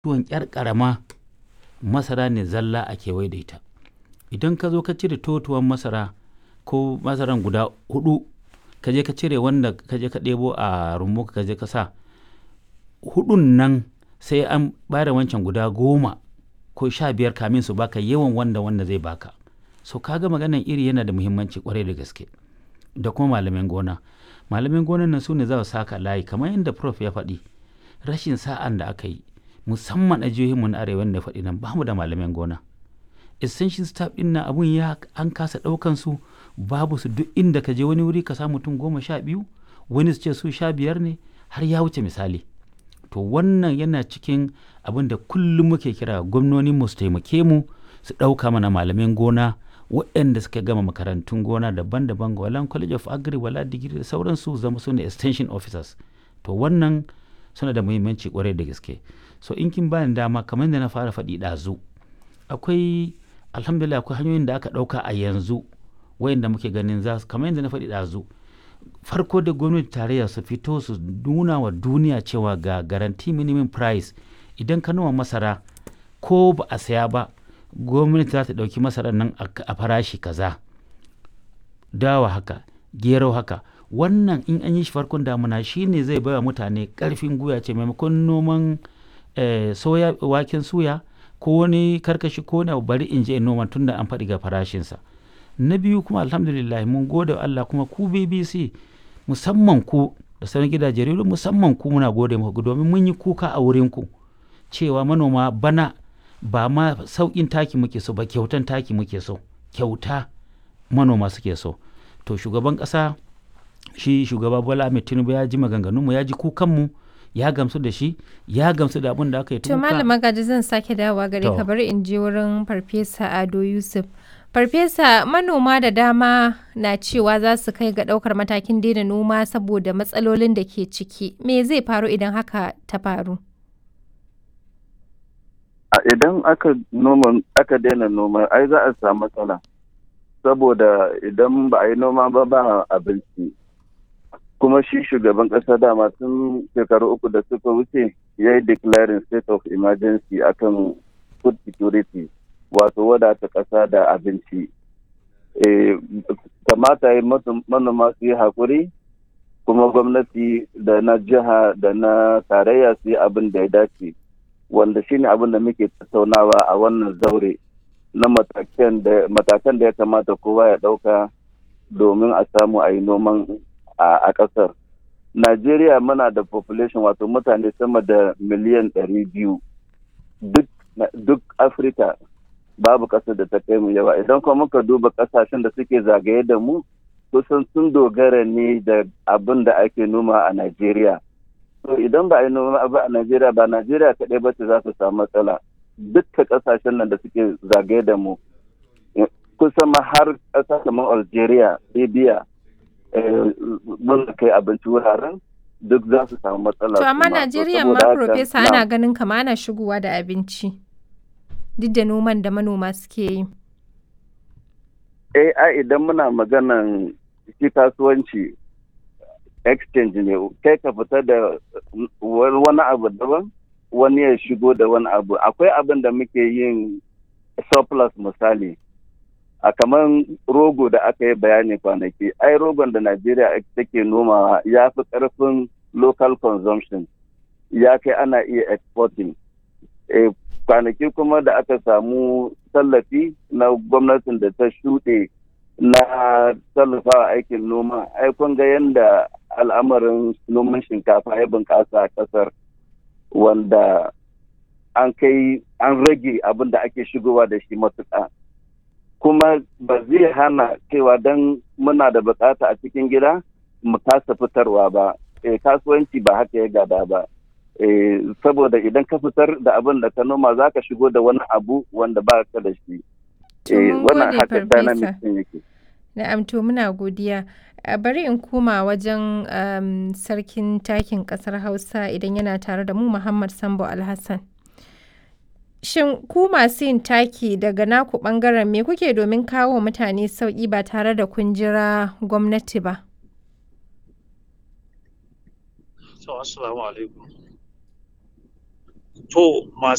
tuwon ƴar ƙarama masara ne zalla a kewaye da ita idan ka zo ka cire totuwan masara ko masaran guda hudu ka je ka cire wanda ka je ka ɗebo a rumbu ka je ka sa hudun nan sai an bada wancan guda goma ko sha biyar kamin su baka yawan wanda wanda zai baka so kaga maganan iri yana da muhimmanci kwarai da gaske da kuma malamin gona malamin gonan nan su ne za su saka layi kamar yadda prof ya faɗi rashin sa'an da aka yi musamman a jihohinmu na arewa da faɗi nan bamu da malamin gona essential staff din nan abun ya an kasa ɗaukan su babu su duk inda ka je wani wuri ka samu mutum goma sha biyu wani su ce su sha biyar ne har ya wuce misali to wannan yana cikin abin da kullum muke kira gwamnonin mu su taimake mu su ɗauka mana malamin gona waɗanda suka gama makarantun gona daban-daban ga walan college of agri wala digiri da sauransu zama su ne extension officers to wannan suna da muhimmanci kwarai da gaske so in kin bani dama kamar da na fara faɗi ɗazu akwai alhamdulillah akwai hanyoyin da aka ɗauka a yanzu wayanda muke ganin za su kamar yadda na faɗi ɗazu farko da gwamnati tarayya su fito su nuna wa duniya cewa ga garanti minimum price idan ka noma masara ko ba a saya ba gwamnati za ta ɗauki masarar nan a farashi kaza dawa haka gero haka wannan in an yi shi farkon damuna shine zai baiwa mutane ƙarfin guya ce maimakon noman soya waken suya ko wani karkashi ko wani bari in je in noma tun da an faɗi ga farashinsa na biyu kuma alhamdulillah mun gode Allah kuma ku BBC musamman ku da sauran gidajen rediyo musamman ku muna gode muku domin mun yi kuka a wurin ku cewa manoma bana ba ma sauƙin taki muke so ba kyautan taki muke so kyauta manoma suke so to shugaban ƙasa shi shugaba Bola Ahmed Tinubu ya ji maganganunmu ya ji kukanmu ya gamsu da shi ya gamsu da abin da aka yi to malama gaji zan sake dawowa gare ka bari in je wurin farfesa Ado Yusuf Farfesa manoma da dama na cewa za su kai ga ɗaukar matakin daina noma saboda matsalolin da ke ciki. Me zai faru idan haka ta faru? Idan aka noma aka daina noma ai za a samu matsala. Saboda idan ba a yi noma ba ba abinci. Kuma shi shugaban ƙasa dama tun shekaru uku da suka wuce ya yi declaring state of emergency akan food security. wato wadata ƙasa da abinci kamata yi manoma su yi haƙuri kuma gwamnati da na jiha da na tarayya su yi abin da ya dace wanda shine abin da muke tattaunawa a wannan zaure na matakan da ya kamata kowa ya ɗauka domin a samu a yi noman a ƙasar najeriya muna da population wato mutane sama da miliyan ɗari biyu duk afirka babu ƙasar da ta kai mu yawa idan kuma muka duba ƙasashen da suke zagaye da mu kusan sun dogara ne da abin da ake noma a Najeriya. To idan ba a yi noma ba a Najeriya ba Najeriya kaɗai ba ce za su samu matsala. Dukkan ƙasashen nan da suke zagaye da mu kusan ma har ƙasa kamar Algeria, Libya, mun kai abinci wuraren duk za su samu matsala. To amma Najeriya ma Profesa ana ganin kama ana shigowa da abinci. duk da noman da manoma suke yi? Eh, ai idan muna maganan shi kasuwanci exchange ne, kai ka fita da wani abu daban, wani ya shigo da wani abu. Akwai abin da muke yin surplus misali. A kamar rogo da aka yi bayani kwanaki, ai rogon da Najeriya take nomawa ya fi ƙarfin local consumption, ya kai ana iya exporting. kwanaki kuma da aka samu tallafi na gwamnatin da ta shuɗe na tallafawa aikin noma ai kun ga yadda al'amarin noman shinkafa ya bunƙasa a ƙasar wanda an kai an rage abin da ake shigowa da shi matuƙa kuma ba zai hana cewa don muna da bukata a cikin gida mu kasa fitarwa ba kasuwanci ba haka ya gada ba saboda idan ka fitar da abin da ka noma za ka shigo da wani abu wanda ba ka da shi. Wannan haka dynamic yake. Na'am to muna godiya. Bari in koma wajen sarkin takin kasar Hausa idan yana tare da mu Muhammad Sambo Alhassan. Shin ku masu yin taki daga naku bangaren me kuke domin kawo mutane sauƙi ba tare da kun jira gwamnati ba? Assalamu alaikum. To masu